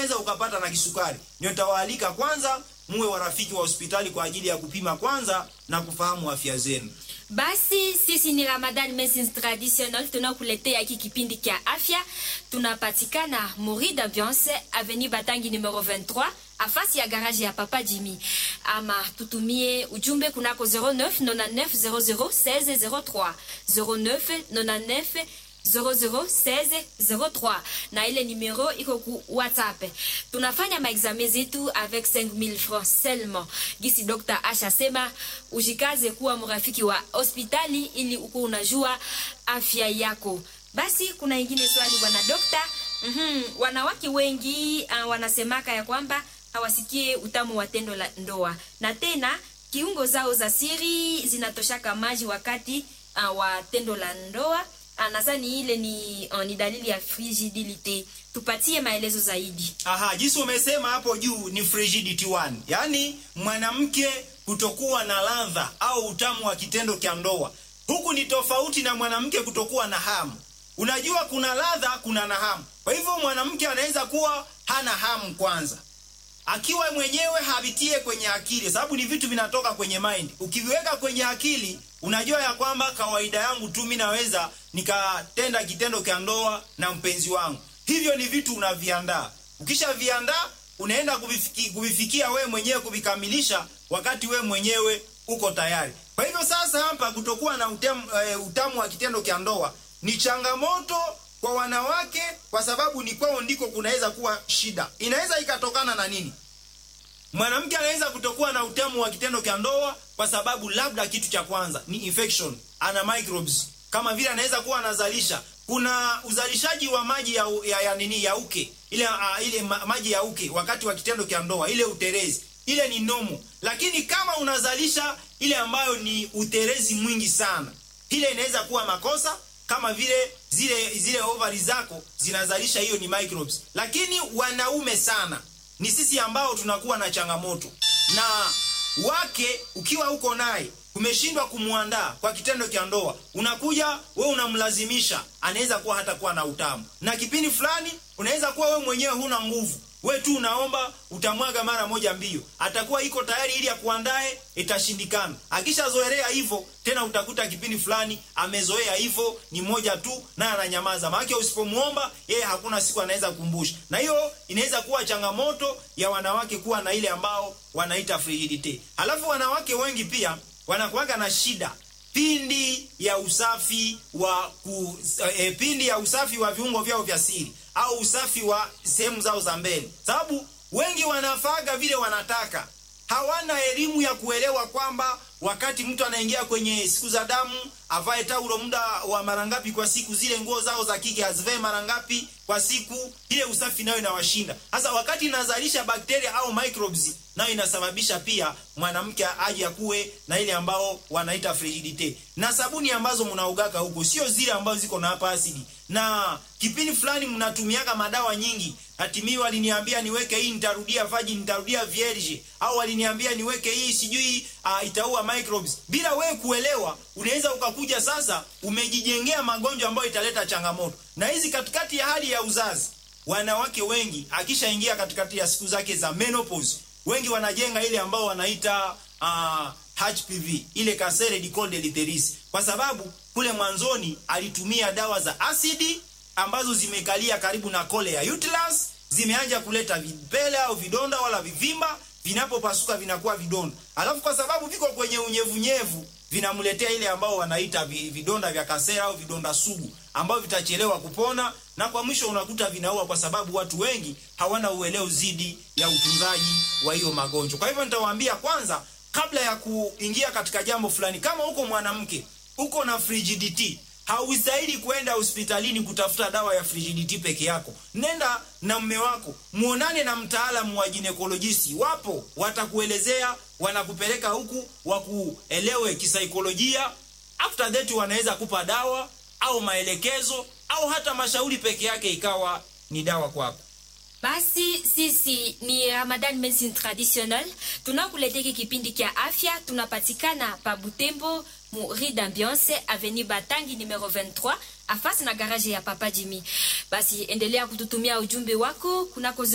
unaweza ukapata na kisukari. Nitawaalika kwanza muwe warafiki wa hospitali kwa ajili ya kupima kwanza na kufahamu afya zenu. Basi sisi ni Ramadan Medicine Traditional, tunakuletea hiki kipindi kia afya. Tunapatikana Mori d'Ambiance, Avenue Batangi numero 23, afasi ya garage ya Papa Jimmy. Ama tutumie ujumbe kunako 09 99 00 16 03 09 99 001603 na ile numero iko ku WhatsApp. Tunafanya maexame zetu avec 5000 francs seulement. Gisi Dr. Asha sema ujikaze kuwa mrafiki wa hospitali ili uko unajua afya yako. Basi kuna ingine swali bwana dokta. Mhm, wanawake wengi uh, wanasemaka ya kwamba hawasikie utamu wa tendo la ndoa na tena kiungo zao za siri zinatoshaka maji wakati uh, wa tendo la ndoa nadhani ile ni, uh, ni dalili ya frigidility. Tupatie maelezo zaidi. Aha, jinsi umesema hapo juu ni frigidity one, yaani mwanamke kutokuwa na ladha au utamu wa kitendo cha ndoa. Huku ni tofauti na mwanamke kutokuwa na hamu. Unajua kuna ladha, kuna na hamu. Kwa hivyo mwanamke anaweza kuwa hana hamu kwanza, akiwa mwenyewe havitie kwenye akili, sababu ni vitu vinatoka kwenye mind. Ukiviweka kwenye akili unajua ya kwamba kawaida yangu tu mimi naweza nikatenda kitendo cha ndoa na mpenzi wangu. Hivyo ni vitu unaviandaa. Ukishaviandaa unaenda kuvifiki, kuvifikia wewe mwenyewe kuvikamilisha wakati wewe mwenyewe uko tayari. Kwa hivyo sasa hapa kutokuwa na utamu, uh, utamu wa kitendo cha ndoa ni changamoto kwa wanawake, kwa sababu ni kwao ndiko kunaweza kuwa shida. Inaweza ikatokana na nini? Mwanamke anaweza kutokuwa na utamu wa kitendo cha ndoa kwa sababu labda kitu cha kwanza ni infection, ana microbes. Kama vile anaweza kuwa anazalisha, kuna uzalishaji wa maji ya, ya, ya nini ya uke ile uh, ile ma, maji ya uke wakati wa kitendo cha ndoa, ile uterezi ile ni nomo, lakini kama unazalisha ile ambayo ni uterezi mwingi sana, ile inaweza kuwa makosa kama vile zile zile ovari zako zinazalisha hiyo ni microbes, lakini wanaume sana ni sisi ambao tunakuwa na changamoto na wake. Ukiwa uko naye umeshindwa kumwandaa kwa kitendo cha ndoa, unakuja we unamlazimisha, anaweza kuwa hata kuwa na utamu, na kipindi fulani unaweza kuwa we mwenyewe huna nguvu, we tu unaomba utamwaga mara moja mbio, atakuwa iko tayari ili akuandae, itashindikana. Akishazoelea hivyo tena, utakuta kipindi fulani amezoea hivyo, ni moja tu naye ananyamaza, maana usipomuomba yeye hakuna siku anaweza kukumbusha, na hiyo inaweza kuwa changamoto ya wanawake kuwa na ile ambao wanaita frigidity. Halafu wanawake wengi pia wanakuwaga na shida pindi ya usafi wa ku, e, pindi ya usafi wa viungo vyao vya siri au usafi wa sehemu zao za mbele, sababu wengi wanafaga vile wanataka, hawana elimu ya kuelewa kwamba wakati mtu anaingia kwenye siku za damu avae taulo muda wa mara ngapi kwa siku, zile nguo zao za kike azivae mara ngapi kwa siku. Ile usafi nayo inawashinda. Sasa wakati inazalisha bakteria au microbes, nayo inasababisha pia mwanamke aje akuwe na ile ambao wanaita frigidity. Na sabuni ambazo mnaugaka huko sio zile ambazo ziko na hapa asidi, na kipindi fulani mnatumiaga madawa nyingi. Hatimii waliniambia niweke hii nitarudia vaji, nitarudia vierge, au waliniambia niweke hii sijui uh, itaua microbes. Bila wewe kuelewa, unaweza ukakuja sasa umejijengea magonjwa ambayo italeta changamoto. Na hizi katikati ya hali ya uzazi, wanawake wengi akishaingia katikati ya siku zake za menopause, wengi wanajenga ile ambao wanaita uh, HPV, ile cancer du col de l'utérus, kwa sababu kule mwanzoni alitumia dawa za asidi ambazo zimekalia karibu na kole ya uterus, zimeanza kuleta vipele au vidonda wala vivimba, vinapopasuka vinakuwa vidonda, alafu kwa sababu viko kwenye unyevunyevu vinamletea ile ambao wanaita vidonda vya kasera au vidonda sugu ambao vitachelewa kupona, na kwa mwisho unakuta vinaua, kwa sababu watu wengi hawana uelewa zidi ya utunzaji wa hiyo magonjwa. Kwa hivyo nitawaambia kwanza, kabla ya kuingia katika jambo fulani, kama uko mwanamke uko na frigidity haustahili kwenda hospitalini kutafuta dawa ya frigidity peke yako. Nenda na mme wako, muonane na mtaalamu wa ginekolojisti, wapo watakuelezea, wanakupeleka huku wakuelewe kisaikolojia. After that wanaweza kupa dawa au maelekezo au hata mashauri peke yake ikawa ni dawa kwako. Basi sisi ni Ramadan Medicine Traditional, tunakuletea kipindi kia afya. Tunapatikana pa Butembo mu Rue d'Ambiance Avenue Batangi numero 23 afasi na garage ya Papa Jimmy. Basi endelea kututumia ujumbe wako kunako